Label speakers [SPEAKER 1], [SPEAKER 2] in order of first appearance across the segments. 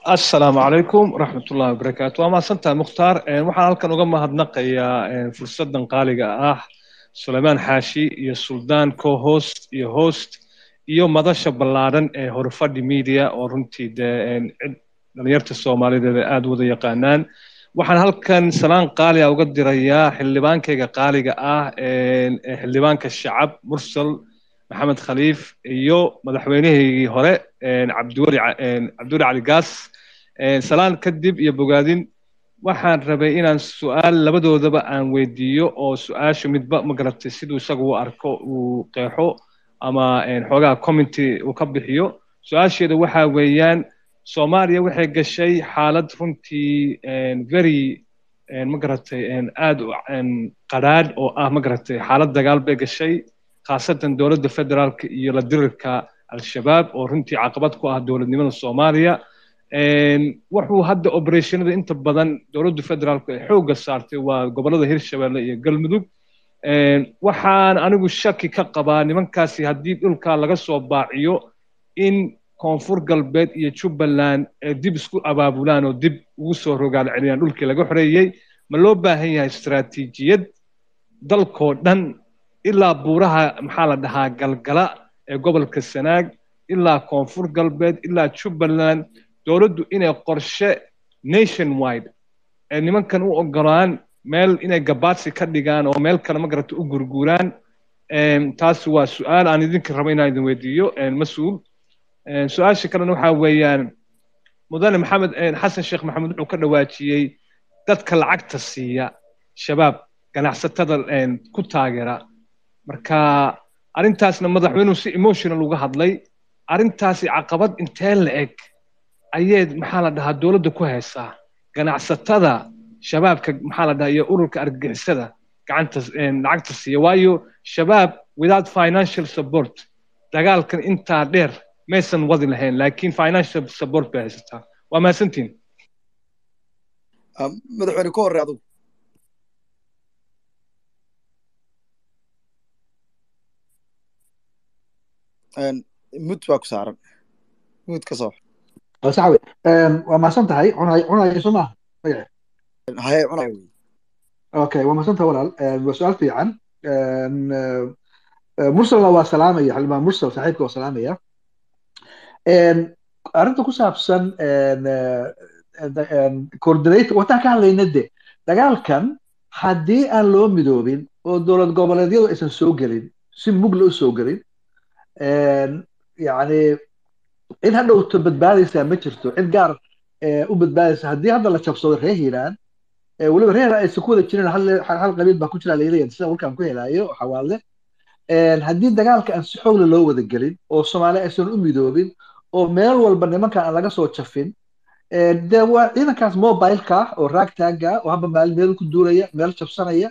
[SPEAKER 1] asalaamu calaykum waraxmatullahi wabarakaatu waa mahadsantahay mukhtaar waxaan halkan uga mahadnaqayaa fursadan qaaliga ah sulaymaan xaashi iyo suldaan co-host iyo host iyo madasha ballaadhan ee horfadhi media oo runtii dee dhalinyarta soomaalideed ay aada wada yaqaanaan waxaan halkan salaan qaaliga uga dirayaa xildhibaankayga qaaliga ah xildhibaanka shacab mursal maxamed khaliif iyo madaxweynahaygii hore cabdiweli cabdiweli cali gaas salaan kadib iyo bogaadin waxaan rabay inaan su-aal labadoodaba aan weydiiyo oo su-aashu midba ma garatay siduu isagu u arko uu qeexo ama xoogaha community uu ka bixiyo su-aasheeda waxaa weeyaan soomaaliya waxay gashay xaalad runtii very ma garatay aad u qadhaadh oo ah ma garatay xaalad dagaal bay gashay khaasatan dowladda federaalka iyo la dirirka al-shabaab oo runtii caqabad ku ah dowladnimada soomaaliya wuxuu hadda operationada inta badan dowladda federaalku ay xoogga saartay waa gobollada hirshabelle iyo galmudug waxaan anigu shaki ka qabaa nimankaasi haddii dhulkaa laga soo baaciyo in koonfur galbeed iyo jubbaland ay dib isku abaabulaan oo dib ugu soo rogaal celiyaan dhulkii laga xoreeyey ma loo baahan yahay istaraatiijiyad dalkoo dhan ilaa buuraha maxaa la dhahaa galgala ee gobolka sanaag ilaa koonfur galbeed ilaa jubbaland dowladdu inay qorshe nation wide ee nimankan u ogolaan meel inay gabaadsi ka dhigaan oo meel kale ma garata u gurguuraan taasi waa su-aal aan idinka rabo inaan idin weydiiyo mas-uul su-aasha kalena waxaa weeyaan mudane maxamed xasan sheekh maxamed wuxuu ka dhawaajiyey dadka lacagta siiya shabaab ganacsatada ku taageera marka arrintaasna madaxweynuhu si emotional uga hadlay arrintaasi caqabad intee la eg ayayd maxaa la dhahaa dowladda ku haysaa ganacsatada shabaabka maxaa la dhahaa iyo ururka argagixisada gacanta lacagta siiya waayo shabaab without financial support dagaalkan intaa dheer maysan wadi lahayn laakiin financial support bay haysataa waa mahadsantiin
[SPEAKER 2] madaxweyne ka horre adugu mud baa ku saaran mud ka soo
[SPEAKER 3] sax wey waa mahadsan tahay cunay cunay soo maaha magace
[SPEAKER 2] haye cunay wey
[SPEAKER 3] okay waa mahadsan tahay walaal waa su-aal fiican mursalna waa salaamaya xildhibaan mursal saaxiibka waa salaamaya arrinta ku saabsan coordinator wataan ka hadlayna de dagaalkan haddii aan loo midoobin oo dowlad goboleedyadu aysan soo gelin si mugla u soo gelin yani cid hadhowto badbaadaysaa ma jirto cid gaar u badbaadaysa haddii hadda la jabsado reer hiiraan weliba reer hiiraan aysan ku wada jirin hal qabiil baa ku jira leeyahay sida warkaan ku helaayo xawaale haddii dagaalka aan si xoogle loo wada gelin oo soomaali aysan u midoobin oo meel walba nimanka aan laga soo jafin de waa ciidankaas mobileka ah oo raagtaaga ah oo haba maalin meel ku duulaya meel jabsanaya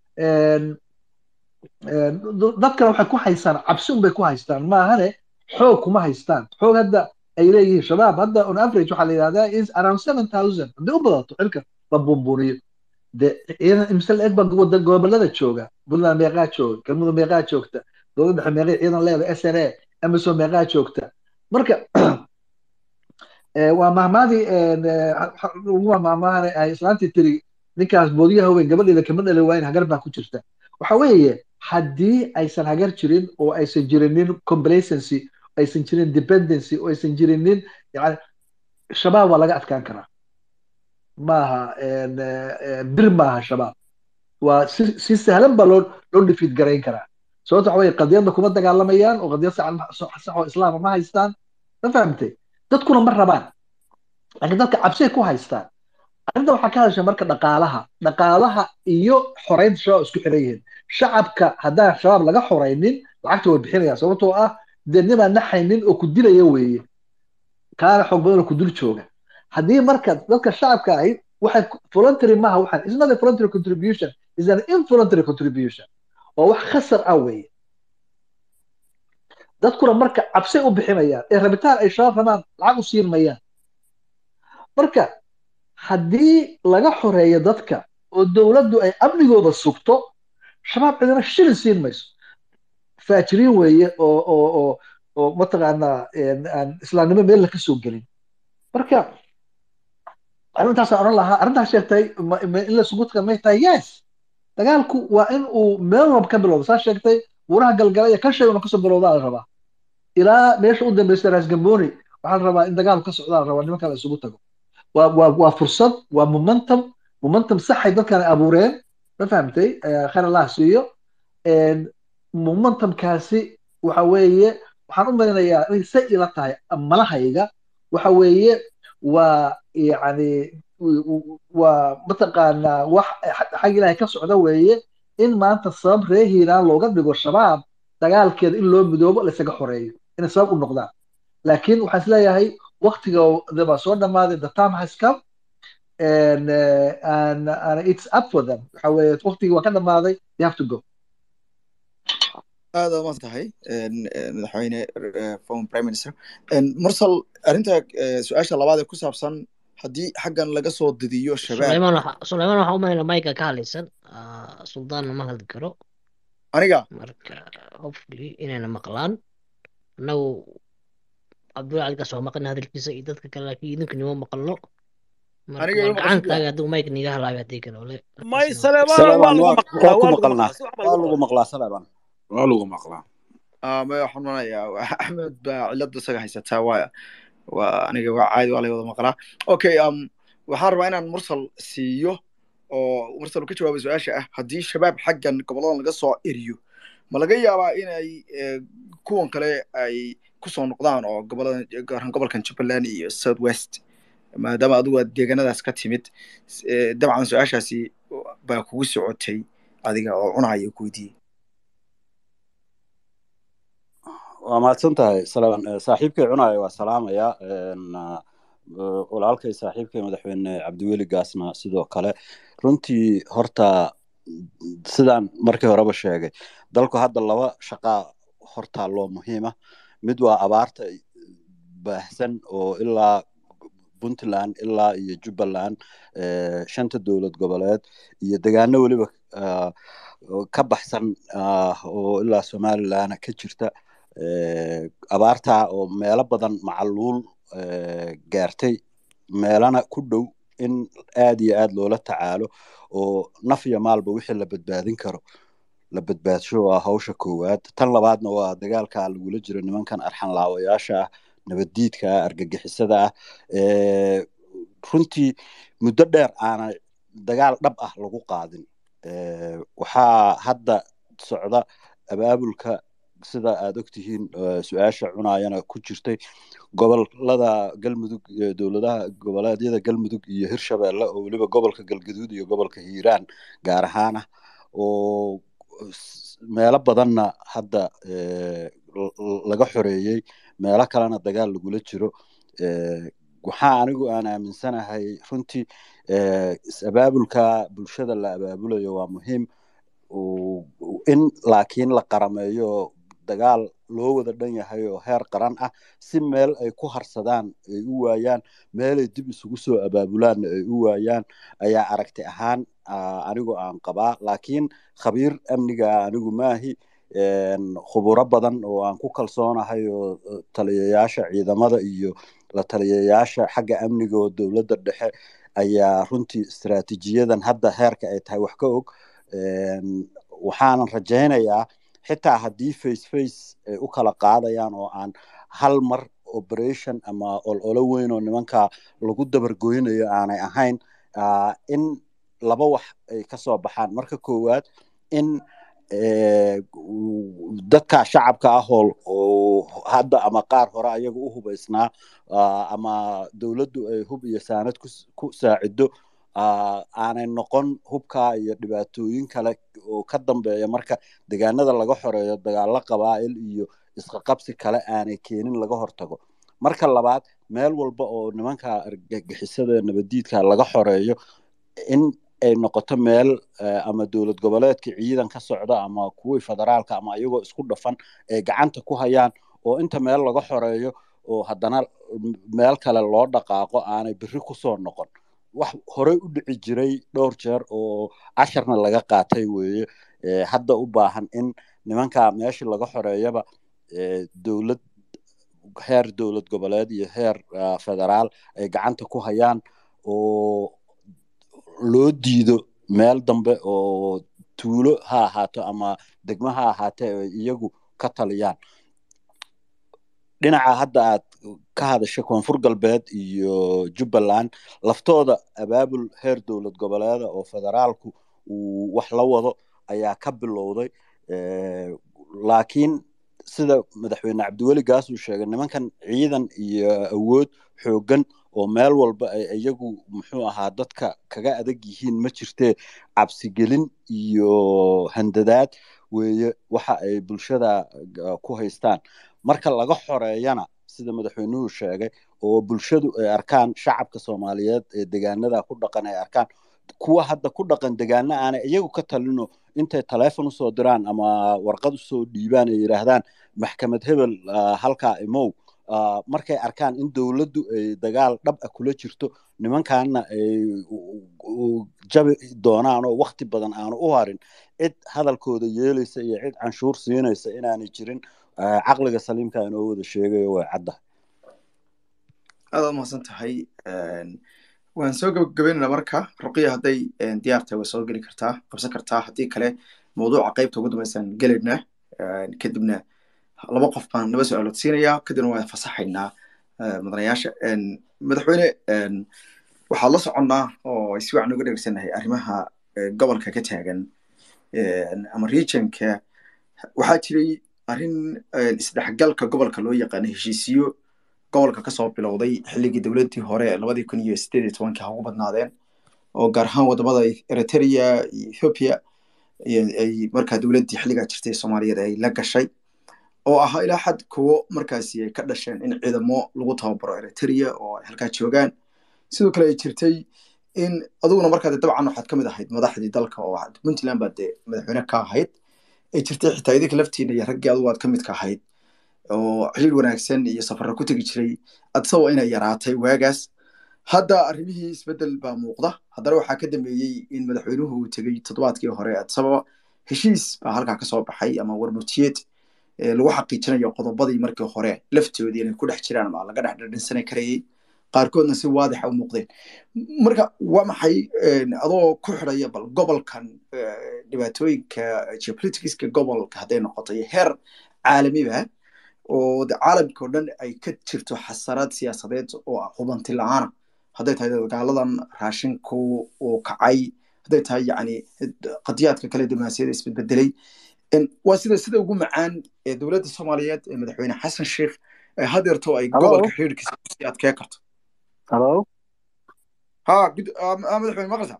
[SPEAKER 3] dadkana waxay ku haystaan cabsi unbay ku haystaan maahane xoog kuma haystaan xoog hadda ay leeyihiin shabaab hadda on average waxaa la yidhahdaa is around seven thousand haddii u badato xilka la buunbuuniyo de ciidan imse la eg baa wada gobolada jooga puntland meeqaa jooga galmudug meeqaa joogta dowladda dhexe meeqay ciidan leeda s n a amazon meeqaa joogta marka waa mahmaadii ugu mahmaahane ay islaantii tiri ninkaas boodiyaha weyn gabadheeda kama dhali waayin hagar baa ku jirta waxa weeye haddii aysan hagar jirin oo aysan jirinin complacency aysan jirin dependency oo aysan jirinin yani shabaab waa laga adkaan karaa maaha bir maaha shabaab waa si si sahlan baa loo loo dhifiid garayn karaa sababta waxa weye qadiyadda kuma dagaalamayaan oo qadiyad sax oo islaama ma haystaan ma fahamtay dadkuna ma rabaan laakiin dadka cabsay ku haystaan arrinta waxaa ka hadasha marka dhaqaalaha dhaqaalaha iyo xoreynta shabaab isku xiran yihiin shacabka haddaan shabaab laga xoreynin lacagta way bixinayaan sababtoo ah dee nimaan naxaynin oo ku dilaya weeye kaana xoog badan oo ku dul jooga haddii marka dadka shacabka ahi waxay voluntary maaha waxaan is not a voluntary contribution is an involuntary contribution oo wax khasar ah weeye dadkuna marka cabsay u bixinayaan ee rabitaan ay shabaab rabaan lacag u siin mayaan marka haddii laga xoreeyo dadka oo dowladdu ay amnigooda sugto shabaab cidina shilin siin mayso faajiriin weeye oo oo oo oo mataqaanaa aan islaamnimo meel la ka soo gelin marka arrintaas oran lahaa arrintaas sheegtay ma- ma- in la isugu taga may tahay yes dagaalku waa in uu meel walba ka bilowdo saa sheegtay buuraha galgalaya ka sheeg inuu kasoo bilowdaa la rabaa ilaa meesha u dambeysa raas gamboni waxaa la rabaa in dagaalku ka socdaa la rabaa nimanka la isugu tago waa waa waa fursad waa momentum momentum saxay dadkan abuureen ma fahamtay Eh, khayr allah siiyo En, momentumkaasi waxa weeye waxaan u malinayaa inay say ila tahay malahayga waxa weeye waa yani w- w- waa mataqaanaa wax xag ilaahay ka socda weeye in maanta sabab reer hiiraan looga dhigo shabaab dagaalkeeda in loo midoobo laysaga xoreeyo inay sabab u noqdaan laakiin waxaan isleeyahay waktiga baa soo dhammaaday the time has come and, uh, and, and it's up for them waxa weeye waktigii waa ka dhammaaday they have to go
[SPEAKER 2] aad aad tahay madaxweyne eh, former prime minister En, mursal arrinta eh, su-aasha labaad ee ku saabsan haddii xaggan laga soo didiyo shabaab
[SPEAKER 4] Suleymaan waxa Suleymaan waxa u malayna mayga ka hadlaysan ah, suldaanna ma hadli karo
[SPEAKER 2] aniga
[SPEAKER 4] marka hopefully inayna maqlaan annagu cabdulla cali kasoo maqan hadalkiisa iyo dadka kale laakiin idinku nima maqalno marka
[SPEAKER 2] aniga
[SPEAKER 4] waa
[SPEAKER 2] ima maqasho
[SPEAKER 4] gacantaaga adigu mayga niga halaabi haddii kale ole
[SPEAKER 5] may
[SPEAKER 4] markaasina
[SPEAKER 5] saleebaan waa
[SPEAKER 6] saleebaan
[SPEAKER 5] lagu
[SPEAKER 6] waa
[SPEAKER 5] maqlaa
[SPEAKER 6] waa
[SPEAKER 5] waa lagu maqlaa
[SPEAKER 6] ku maqalnaa
[SPEAKER 5] si wax baa
[SPEAKER 6] waa
[SPEAKER 5] lagu
[SPEAKER 6] lagu
[SPEAKER 5] maqlaa
[SPEAKER 6] maqlaa saleebaan waa lagu maqlaa
[SPEAKER 2] Ah, ma waxaan manayaa axmed baa cilada isaga haysataa waaya waa aniga waa caadi waa lay wada maqlaa okay um, waxaan rabaa inaan mursal siiyo oo mursal uu ka jawaabay su-aasha ah haddii shabaab xaggan goboladan laga soo eriyo ma laga yaabaa inay eh, kuwan kale ay kusoo noqdaan oo goboladan gaar ahaan gobolkan jubbaland iyo south west maadaama adigu aad deegaanadaas ka timid s- eh, dabcan su-aashaasi baa kugu socotay adiga oo cunaya ku weydiiyey
[SPEAKER 6] waa mahadsan tahay saleebaan Eh, saaxiibkay cunaya waa salaamaya En, ah, eh, walaalkay saaxiibkay madaxweyne cabdiweli gaasna sidoo kale runtii horta sidaan markii horeba sheegay dalku hadda laba shaqaa hortaa loo muhiima mid waa abaarta baahsan oo ilaa puntland ilaa iyo jubbaland eh, shanta dowlad goboleed iyo degaano weliba ah, oo ka baxsan ah, oo ilaa somaliland ka jirta eh, abaarta oo meelo badan macaluul eh, gaartay meelana ku dhow in aad iyo aad loola tacaalo oo naf iyo maalba wixii la badbaadin karo la badbaadsho waa hawsha koowaad tan labaadna waa dagaalka lagula jiro nimankan arxan laawayaasha ah nabaddiidka ah argagixisada ah Eh, runtii muddo dheer aana dagaal dhab ah lagu qaadin Eh, waxaa hadda socda abaabulka sida aad ogtihiin eh, su-aasha cunayana ku jirtay gobolada galmudug eh, dowladaha goboleedyada galmudug iyo hirshabeelle oo weliba gobolka galgaduud iyo gobolka hiiraan gaar ahaan ah oo s- meelo badanna hadda eh, l- l- laga xoreeyey meelo kalena dagaal lagula jiro Eh, waxaa anigu aan aaminsanahay runtii eh, is-abaabulka bulshada la abaabulayo waa muhiim u- u- in laakiin la qarameeyo oo dagaal loo wada dhan yahay oo heer qaran ah si meel ay ku harsadaan ay u waayaan meelay dib isugu soo abaabulaanna ay u waayaan ayaa aragti ahaan ah, anigu aan qabaa laakiin khabiir amniga ah anigu maahi En, khuburo badan oo aan ku kalsoonahay oo eh, taliyayaasha ciidamada iyo la taliyayaasha xagga amniga oo dowladda dhexe ayaa runtii istiraatiijiyadan hadda heerka ay tahay wax ka og En, waxaanan rajaynayaa xitaa haddii face face ay u kala qaadayaan oo aan hal mar operation ama ololo weyn oo nimanka lagu dabargoynayo aanay ahayn ah, in laba wax ay ka soo baxaan marka koowaad in eh, u- dadka shacabka ah oo oo hadda ama qaar hore ayaga u hubaysnaa ah, ama dowladdu ay hub iyo saanad ku s- ku saacido ah, aanay noqon hubka iyo dhibaatooyin kale oo ka dambeeya marka deegaanada laga xoreeyo dagaalo qabaa'il iyo isqaqabsi kale aanay keenin laga hortago marka labaad meel walba oo nimanka argagixisada nabaddiidka laga xoreeyo in ay noqoto meel eh, ama dowlad goboleedka ciidan ka socda ama kuwii federaalka ama iyagoo isku dhafan ay gacanta ku hayaan oo inta meel laga xoreeyo oo haddana meel kale loo dhaqaaqo aanay berri kusoo noqon wax horey u dhici jiray dhowr jeer oo casharna laga qaatay weeye Eh, hadda u baahan in nimanka meeshii laga xoreeyaba eh, dowlad heer dowlad goboleed iyo heer ah, federaal ay gacanta ku hayaan oo loo diido meel dambe oo tuulo ha ahaato ama degmo ha ahaatee ay iyagu ka taliyaan dhinaca hadda aad ka hadashay koonfur galbeed iyo jubbaland laftooda abaabul heer dowlad goboleeda oo federaalku uu wax la wado ayaa ka bilowday laakiin sida madaxweyne cabdiweli gaas uu sheegay nimankan ciidan iyo awood xooggan oo meel walba ay iyagu muxuu ahaa dadka kaga adag yihiin ma jirtee cabsigelin iyo handadaad weeye waxa ay bulshada ku haystaan marka laga xoreeyana sida madaxweynuhu sheegay oo bulshadu ay arkaan shacabka soomaaliyeed ee degaanada ku dhaqan ay arkaan kuwa hadda ku dhaqan degaana aanay iyagu ka talino intay taleefon usoo diraan ama warqad usoo dhiibaan ay yidhaahdaan maxkamad hebel halkaa imow markay arkaan in dowladdu ay dagaal dhab ah kula jirto nimankaana ay jabi doonaan oo wakti badan aanu u harin cid hadalkooda yeelaysa iyo cid canshuur siinaysa inaanay jirin caqliga saliimka inoo wada sheegayo way caddahay
[SPEAKER 2] aad aad mahadsan tahay waan soo gabagabeynayna marka ruqiya hadday diyaar tahay way soo geli kartaa qabsan kartaa haddii kale mawduuca qaybta ugu dambeysaan gelaynaa kadibna laba qof baan laba su-aalood siinayaa kadibna waan fasaxaynaa mudanayaasha madaxweyne waxaad la soconnaa oo si wacan uga dhegeysanahay arrimaha gobolka ka taagan ama regionka waxaa jiray arrin isdhexgalka gobolka loo yaqaano heshiisiyo gobolka kasoo bilowday xilligii dowladdii hore labadii kun iyo sideed iyo tobankii ha ugu badnaadeen oo gaar ahaan wadamada eritrea iyo ethiopia ay markaa dowladdii xilligaa jirtay soomaaliyeed ay la gashay oo ahaa ilaa xad kuwo markaasi ay ka dhasheen in ciidamo lagu tababaro eritrea oo ay halkaa joogaan sidoo kale ay jirtay in aduguna markaa dabcan waxaad ka mid ahayd madaxdii dalka oo puntland baad dee madaxweyne ka ahayd ay jirtay xitaa idinka laftiina iyo raggii adugu aad ka mid ka ahayd oo xiriir wanaagsan iyo safarro ku tegi jiray adsagoo inay yaraatay waagaas hadda arrimihii isbeddel baa muuqda haddana waxaa ka dambeeyey in madaxweynuhu uu tegey toddobaadkii hore adsababa heshiis baa halkaa kasoo baxay ama warmutiyeed lagu xaqiijinayo qodobadii markii hore laftoodii inay ku dhex jiraan ama laga dhex dhadhinsani karayay qaarkoodna si waadixa u muuqdeen marka waa maxay adoo ku xidhaya bal gobolkan dhibaatooyinka geopoliticska gobolka hadday noqoto iyo heer caalamiba oo de caalamka o dhan ay ka jirto xasaraad siyaasadeed oo hubanti la-aana hadday tahay dagaaladan raashinku uu kacay hadday tahay yani qadiyaadka kale diblomaasiyada isbedbedelay waa sida sida ugu macaan ee dowladda soomaaliyeed ee madaxweyne xasan sheikh ee hadeerto ay gobolka xiriirkiisa kusii adkee karto
[SPEAKER 3] halo
[SPEAKER 2] ha madaxweyne maqlisa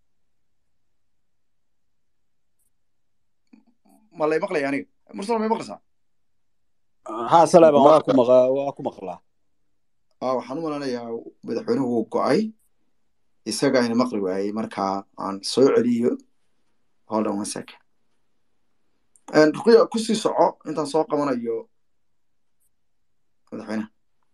[SPEAKER 2] ma lay maqlaya aniga mursal may maqlaysaa
[SPEAKER 6] ha salaaban waa ku maqa waa ku maqlaa
[SPEAKER 2] waxaan u malanayaa madaxweynuhu wuu go-ay isaga ayna maqli waayey marka aan soo celiyo hold on one second ruqiya kusii soco intaan soo qabanayo madaxweynaha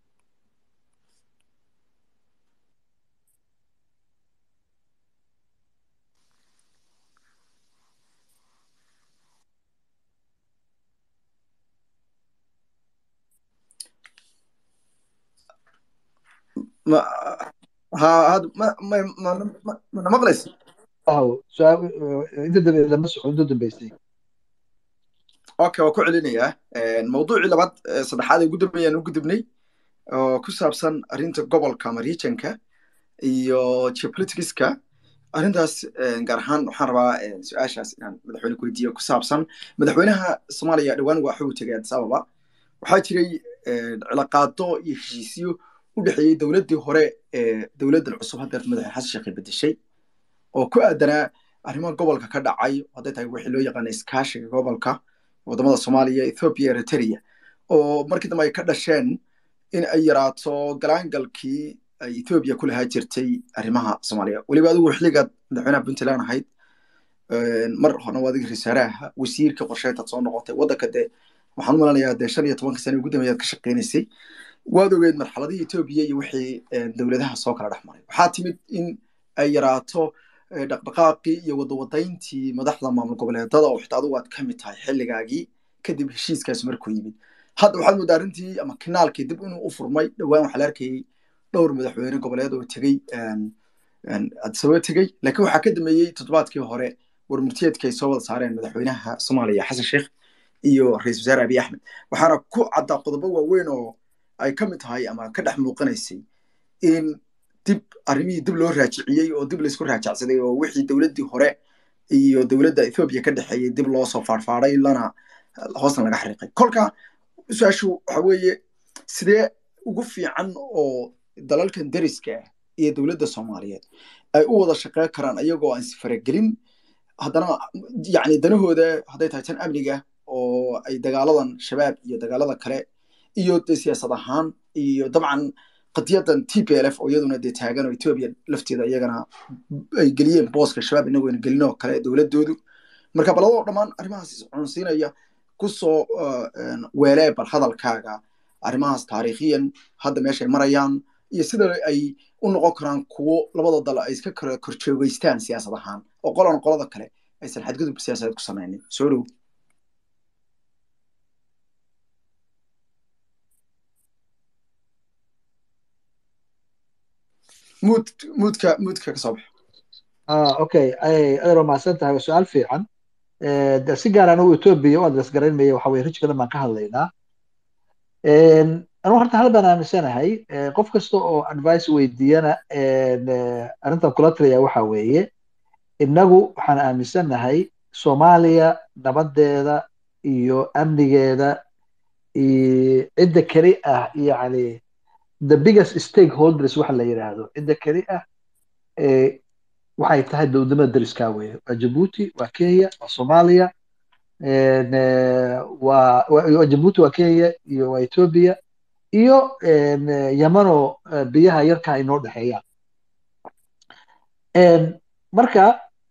[SPEAKER 2] ma ha had ma ma ma mana maqlaysa
[SPEAKER 3] aw su-aal inta dambe lama socon inta dambeysay
[SPEAKER 2] okay waa ku celinayaa mawduucii labaad saddexaad ee ugu dambeeyaan u gudubnay oo ku saabsan arrinta gobolka ama regionka iyo geopoliticska arrintaas gaar ahaan waxaan rabaa su-aashaas inaan madaxweyne ku weydiiyo ku saabsan madaxweynaha soomaaliya dhowaan waa xuu tegay addis ababa waxaa jiray cilaaqaado iyo heshiisyo u dhexeeyey dowladdii hore ee dowladdan cusub haddeer madaxweyne xasan sheekh bedeshay oo ku aadanaa arrimaha gobolka ka dhacay hadday tahay wixii loo yaqaana iskaashiga gobolka wadamada soomaaliya ethiopia eritrea oo markii dambe ay ka dhasheen in ay yaraato galaangalkii ay ethiopia ku lahaa jirtay arrimaha soomaaliya weliba adigu xilligaad madaxweynaha puntland ahayd mar horna waa adiga rasaaraha wasiirka qorsheyntaad soo noqotay waddanka dee waxaan u malanayaa dee shan iyo tobanka sane ugu dambeeyaad ka shaqeynaysay waad ogeed marxaladihii ethiopia iyo wixii dowladaha soo kala dhex maray waxaa timid in ay yaraato dhaqdhaqaaqii iyo wadawadayntii madaxda maamul goboleedada oo xitaa adigu aad ka mid tahay xilligaagii kadib heshiiskaasi markuu yimid hadda waxaad moodaa arrintii ama kinaalkii dib inuu u furmay dhowaan waxaa la arkayey dhowr madaxweyne goboleed oo tegey adisababa tegey laakiin waxaa ka dameeyey toddobaadkii hore warmurtiyeedka ay soo wada saareen madaxweynaha soomaaliya xasan sheekh iyo ra-isul wasaare abiy axmed waxaana ku caddaa qodobo waaweyn oo ay ka mid tahay ama ka dhex muuqanaysay in dib arrimihii dib loo raajiciyey oo dib laysku raajacsaday oo wixii dowladdii hore iyo dowladda ethoobiya ka dhexeeyey dib loo soo faarfaaday lana hoosna laga xariiqay kolka su-aashu waxa weeye sidee ugu fiican oo dalalkan deriska ah iyo dowladda soomaaliyeed ay u wada shaqeyn karaan ayagoo aan sifaragelin haddana yacni danahooda hadday tahay tan amniga oo ay dagaaladan shabaab iyo dagaalada kale iyo dee siyaasad ahaan iyo dabcan qadiyadan t p l f oo iyaduna dee taagan oo etoobiya lafteeda iyagana ay geliyeen booska shabaab inagoo ayna gelin oo kale dowladoodu marka baladoo dhammaan arrimahaas cunsiinaya kusoo weelee bal hadalkaaga arrimahaas taariikhiyan hadda meeshay marayaan iyo sida ay u noqon karaan kuwo labada dal ay iska kala korjoogeystaan siyaasad ahaan oo qolana qolada kale aysan xadgudub siyaasadeed ku samaynin soo dhow muud muudka muudka ka soo bax
[SPEAKER 3] okay adeer waa mahadsan tahay waa su-aal fiican de si gaar anigu etoobiya u adres garaynmaya waxa weye rijkadan baan ka hadlaynaa anigu horta hal baan aaminsanahay qof kasta oo advice weydiiyana arrintan kula talaya waxa weeye innagu waxaan aaminsanahay soomaaliya nabadeeda iyo amnigeeda cidda keli ah yani the biggest stakeholders waxa la yidhaahdo cidda keli ah waxay tahay dowladnimada deriskaa weye waa jabuuti waa kenya waa soomaaliya waa jabuuti waa kenya iyo waa ethiopia iyo yamanoo biyaha yarka ay noo dhexeeyaan marka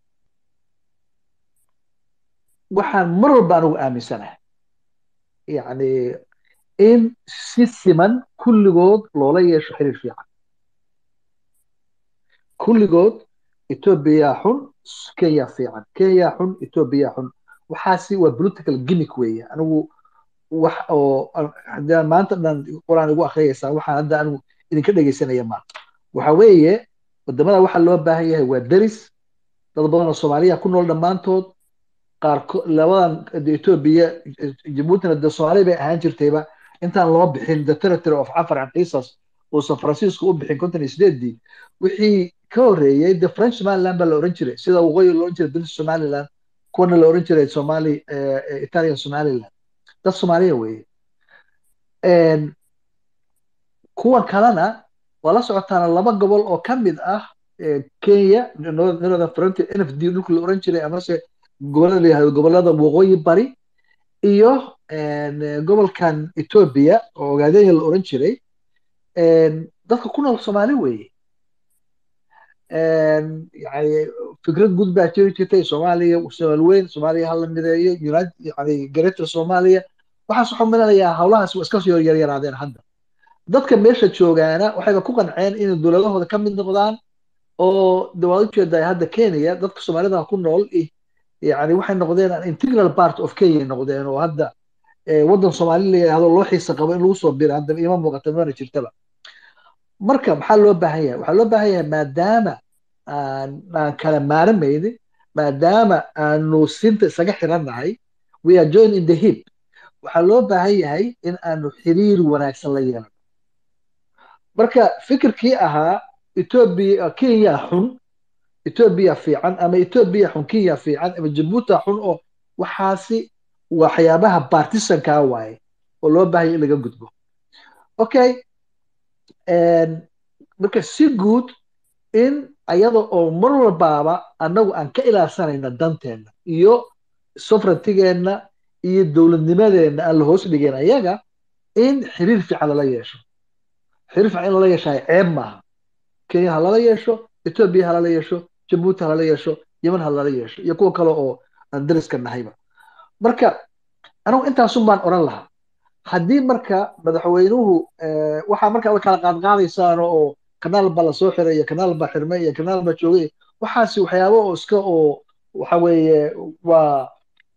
[SPEAKER 3] waxaan mar walba anigu aaminsanahay yani in si siman kulligood loola yeesho xiriir fiican kulligood etoobiya xun kenya fiican kenya xun etoobiya xun waxaasi waa political gimmick weeye anigu wax oo haddaan maanta dhan quraan igu akhriyaysaa waxaan hadda anigu idinka dhegeysanaya ma waxa weeye wadamada waxa loo baahan yahay waa deris dad badan oo soomaaliya ku nool dhammaantood qaarkood labadan etoobiya jabuutina de soomaaliya bay ahaan jirtayba intaan loo bixin the territory of afar and qisas uusan faransiisku u bixin konton iyo sideedii wixii ka horreeyey the french somaliland baa la oran jiray sida waqooyi la oran jiray british somaliland kuwana la oran jiray somali italian somaliland dad soomaaliya weeye kuwan kalena waa la socotaana laba gobol oo ka mid ah kenya northern frontier n f d dhulka la oran jiray amase gobolada la yihahdo gobolada waqooyi bari iyo gobolkan ethiopia oo ogaadeya la oran jiray dadka ku nool soomaali weeye yani fikrad guud baa jiri jirtay soomaaliya soomaali weyn soomaaliya hala mideeyo yani greater soomaaliya waxaas waxaa milanayaa howlahaas waa iska soo yaryaraadeen hadda dadka meesha joogaana waxayba ku qanceen inay dowladahooda ka mid noqdaan oo de waad ujeedaa hadda kenya dadka soomaalida ku nool yani waxay noqdeen an integral part of kenya noqdeen oo hadda waddan soomaali la yidhahdo loo xiisa qabo in lagu soo bira hadda ima muuqata mana jirtaba marka maxaa loo baahan yahay waxaa loo baahan yahay maadaama aan aan kala maaramaynin maadaama aanu sinta isaga xirannahay we are join in the hip waxaa loo baahan yahay in aanu xiriir wanaagsan la yeelano marka fikirkii ahaa etoobiya kenya xun etoobiya fiican ama etoobiya xun kenya fiican ama jabuuta xun oo waxaasi waxyaabaha partisankaa waaye oo loo baahaya in laga gudbo okay marka si guud in ayada oo mar walbaaba annagu aan ka ilaalsanayna danteenna iyo sovereigntigeenna iyo dowladnimadeenna aan la hoos dhigeen ayaga in xiriir fiican lala yeesho xiriir fiican in lala yeeshahay ceeb maaha kenya ha lala yeesho etoobiya ha lala yeesho jabuuti ha lala yeesho yeman ha lala yeesho iyo kuwa kale oo aan dariska nahayba marka anigu intaasun baan oran lahaa haddii marka madaxweynuhu waxaa marka la kala qaadqaadaysaan oo kanaal baa lasoo xiray iyo kanaal baa xirmay iyo kanaal baa joogay waxaasi waxyaabo oo iska oo waxa weeye waa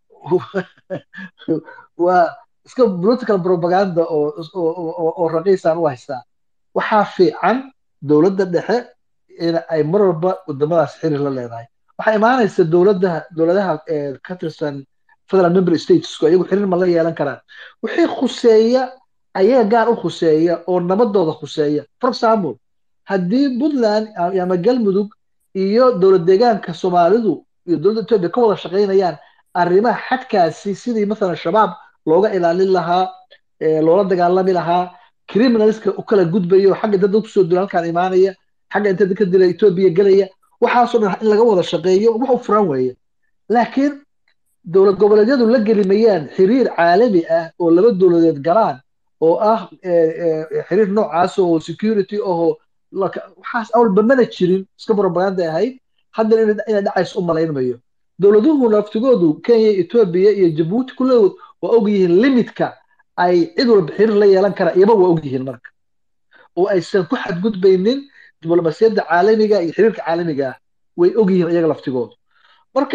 [SPEAKER 3] waa iska political propaganda oo oo raqiisaan u haystaa waxaa fiican dowladda dhexe in ay mar walba wadamadaas xiriir la leedahay waxaa imaanaysa dowladaha dowladaha ka tirsan federal member statesku iyagu xiriir ma la yeelan karaan wixii khuseeya ayaga gaar u khuseeya oo nabadooda khuseeya for example haddii puntland ama galmudug iyo dowlad deegaanka soomaalidu iyo dowladda etoobiya ka wada shaqaynayaan arrimaha xadkaasi sidii masalan shabaab looga ilaalin lahaa loola dagaalami lahaa criminalska u kala gudbayo xagga dad kusoo dula halkaan imaanaya xagga inta dadka dila etoobiya gelaya waxaasoo dhan in laga wada shaqeeyo wax u furan weeye laakiin dowlad goboleedyadu la gelimayaan xiriir caalami ah oo laba dowladeed galaan oo ah xiriir noocaas oo security ahoo waxaas awalba mana jirin iska propaganda ahayd haddana inay dhacayso u malaynmayo dowladuhu naftigoodu kenya etoobiya iyo jabuuti kulligood waa ogyihiin limitka ay cid walba xiriir la yeelan kara iyaba waa ogyihiin marka oo aysan ku xadgudbaynin diblomasiyadda caalamiga iyo xiriirka caalamiga ah way ogyihiin iyaga laftigoodu marka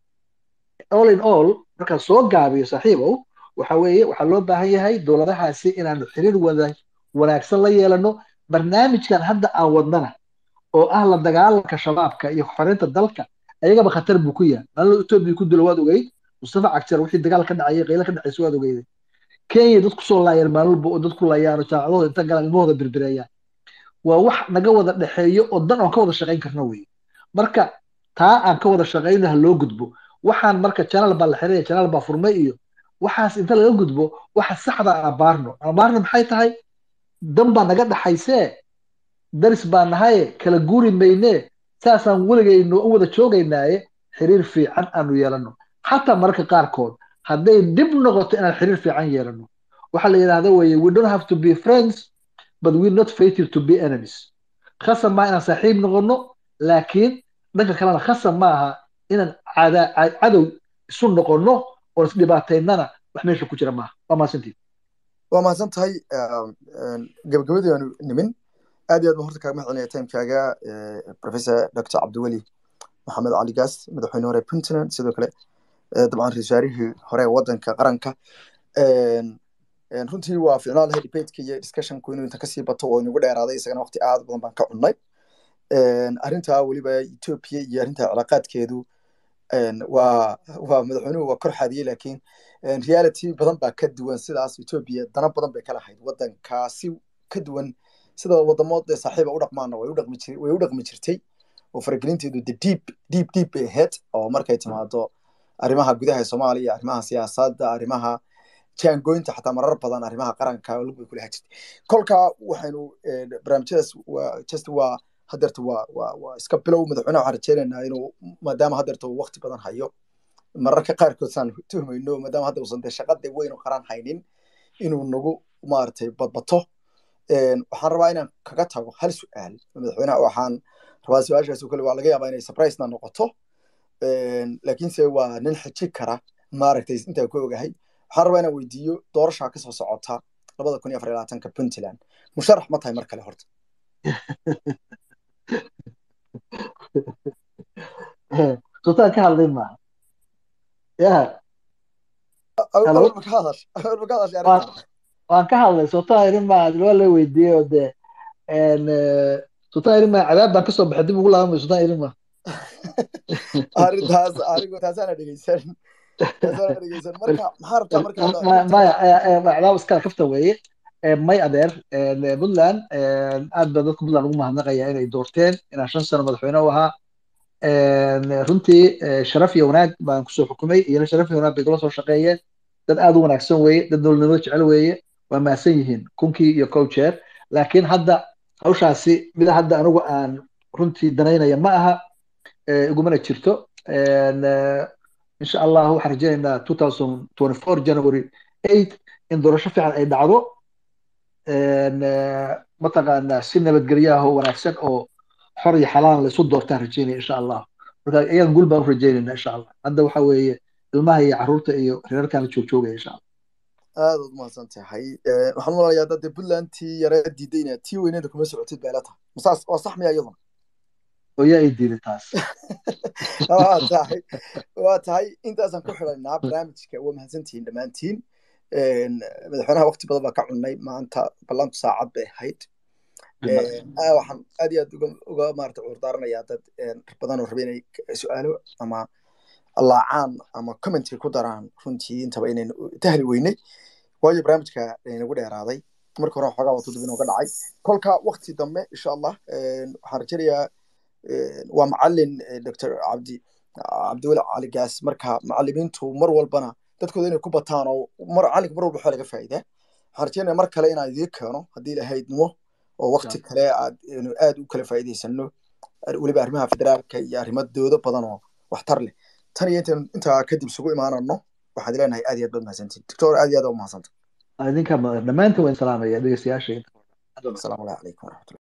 [SPEAKER 3] all in all markaan soo gaabiyo saaxiibow waxa weeye waxaa loo baahan yahay dowladahaasi inaanu xiriir wada wanaagsan la yeelano barnaamijkan hadda aan wadnana oo ah la dagaalanka shabaabka iyo xoreynta dalka ayagaba khatar buu ku yahay maalin etoobiya ku dilo waad ogeyd mustafa cagjar wixii dagaal ka dhacayay qaylo ka dhacaysa waad ogeyday kenya dad kusoo laayeen maalin walba oo dad ku layaano jaamacadooda inta galaan ilmahooda birbireeyaan waa wax naga wada dhexeeyo oo dan aan ka wada shaqayn karno weye marka taa aan ka wada shaqayno ha loo gudbo waxaan marka channel baa la xiraya channel baa furmay iyo waxaas inta laga gudbo waxa saxda aan abaarno abaarno maxay tahay dan baa naga dhaxaysee daris baa nahaye kala guuri maynee saasaan weligayno u wada joogaynaaye xiriir fiican aanu yeelano xataa mararka qaarkood hadday dib noqoto inaan xiriir fiican yeelano waxaa la yidhahda weye we don't have to be friends but we not fated to be enemies khasab maa inaan saaxiib noqono laakiin dhanka kalena khasab ma aha inaan cadow isu noqono oon isdhibaataynana wax meesha ku jira maaha waa mahadsantii
[SPEAKER 2] waa mahadsan tahay gabagabadii aanu nimin aad iyo aad baan horta kaaga mahadcelinaya timekaaga professor dr cabdiweli maxamed cali gaas madaxweyne hore puntland sidoo kale dabcan ra-isul wasaarihii hore waddanka qaranka runtii waa ficnaan lahay debateka iyo discussionku inuu inta kasii bato oo inagu dheeraaday isagana waqti aad badan baan ka cunnay arrintaa weliba ethiopia iyo arrinta cilaaqaadkeedu waa waa madaxweynuhu waa kor xaadiyey laakiin reality badan baa ka duwan sidaas ethiopia dana badan bay ka lahayd waddankaasi ka duwan sida wadamood ee saaxiiba u dhaqmaana way u dhaqmi jir way u dhaqmi jirtay oo faragelinteedu the deep deep deep bay ahayd oo markay timaado arrimaha gudaha ee soomaaliya arrimaha siyaasadda arrimaha jaangooyinta xataa marar badan arrimaha qaranka lug bay kulahaa jirtay kolka waxaynu barnaamijyadaas waa just waa hadeerta waa waa waa iska bilow madaxweynaha waxaan rajeynaynaa inuu maadaama hadeerta uu waqti badan hayo mararka qaarkood saan tuhmayno maadaama hadda uusan dee shaqada weyn u qaran haynin inuu nagu maaragtay badbato waxaan rabaa inaan kaga tago hal su-aal madaxweynaha waxaan rabaa su-aashaas kale waa laga yaabaa inay surprisena noqoto laakiinse waa nin xiji kara maaragtay intaa ku ogahay waxaan rabaa inaan weydiiyo doorashaa kasoo socota labada kun iyo afar iyo labaatanka puntland musharax ma tahay mar kale horta
[SPEAKER 3] sultaan ka hadlay maaha ya waan ka hadlay sultaan irin maa waa la weydiiyey oo dee sultaan irin maa cadaab baan kasoo baxay dib ugu laabamay sultaan irin maa
[SPEAKER 2] arrintaas anigu taasaana dhegeysan taasaana dhegeysan marka maxaa rabtaa marka
[SPEAKER 3] maya cadaab iskala kafta weeye may adeer puntland aad baa dadka puntland ugu mahadnaqaya inay doorteen inaan shan sano madaxweyne u ahaa runtii sharaf iyo wanaag baan kusoo xukumay iyana sharaf iyo wanaag bay kula soo shaqeeyeen dad aad u wanaagsan weeye dad dowladnimo jecel weeye waa mahadsan yihiin kunkii iyo kow jeer laakiin hadda hawshaasi mida hadda anigu aan runtii danaynaya ma aha igumana jirto insha allah waxaan rajaynaynaa two thousand twenty four january eight in doorasho fiican ay dhacdo mataqaanaa si nabadgelyaah oo wanaagsan oo xor iyo xalaan laysu doortaan rajeynaya insha allah marka iyaga gul baan u rajeynayna insha allah hadda waxa weeye ilmaha iyo caruurta iyo reerkaan la joogjoogaya insha allah
[SPEAKER 2] aad ud mahadsan tahay waxaan umalayaa hadda dee puntlandtii yare diidayna tii weyneeda kuma socotid bay la tahay masaas waa sax miya iyaduna
[SPEAKER 3] oo yaa ii diiday taas
[SPEAKER 2] waa tahay waa tahay intaasaan ku xidhaynaa barnaamijka waa mahadsantihiin dhammaantiin madaxweynaha waqti badan baa ka cunnay maanta ballantu saacad bay ahayd Ah, waxaan aad iyo aad uga uga maarata cuurdaaranayaa dad een, badan oo raba inay k- su-aalo ama laacaan ama commentary ku daraan runtii intaba inaynu tahli weynay waayo barnaamijka inagu dheeraaday marka hore xoogaa waa tudub inooga dhacay kolka wakti dambe insha allah een, waxaan rajaynayaa een, waa macalin eh, dr cabdi cabdiweli cali gaas marka macalimiintu mar walbana dadkooda inay ku bataan oo mar calinka mar walba waxaa laga faa'iidaa waxaan rajaynaya mar kale inaan idiin keeno haddii ilahaydnimo oo wakti kale aad inu aad u kala faa'iidaysano weliba arrimaha federaalka iyo arrimadooda badan oo waxtar leh tan iyo intaan intaa kadib isugu imaanano waxaad leenahay aad iyo aad baad mahadsantihin doctor aad iyo aad aa u mahadsanta
[SPEAKER 3] idinka dhammaantiin waan salaamaya dhegeystayaasha
[SPEAKER 2] asalaamu calaykum waraxmatullahi